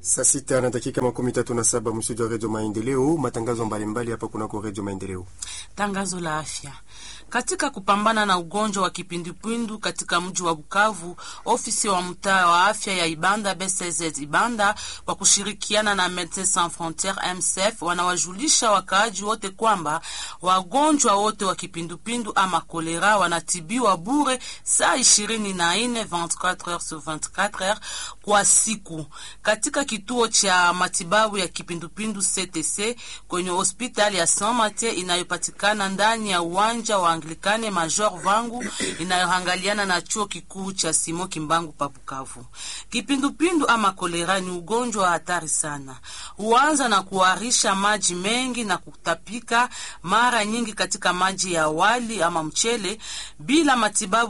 Saa sita na dakika makumi tatu na saba mstudio wa redio Maendeleo. Matangazo mbalimbali hapa kunako redio Maendeleo. Tangazo la afya katika kupambana na ugonjwa wa kipindupindu katika mji wa Bukavu, ofisi wa mtaa wa afya ya Ibanda BCZ Ibanda kwa kushirikiana na Medecins Sans Frontieres MSF wanawajulisha wakaaji wote kwamba wagonjwa wote wa kipindupindu ama kolera wanatibiwa bure saa ishirini na nne 24 heures sur 24 heures kwa siku katika kituo cha matibabu ya kipindupindu CTC kwenye hospitali ya Saint Mathieu inayopatikana ndani ya uwanja wa Anglikane Major Vangu inayoangaliana na chuo kikuu cha Simo Kimbangu pa Bukavu. Kipindupindu ama kolera ni ugonjwa wa hatari sana, huanza na kuharisha maji mengi na kutapika mara nyingi katika maji ya wali ama mchele bila matibabu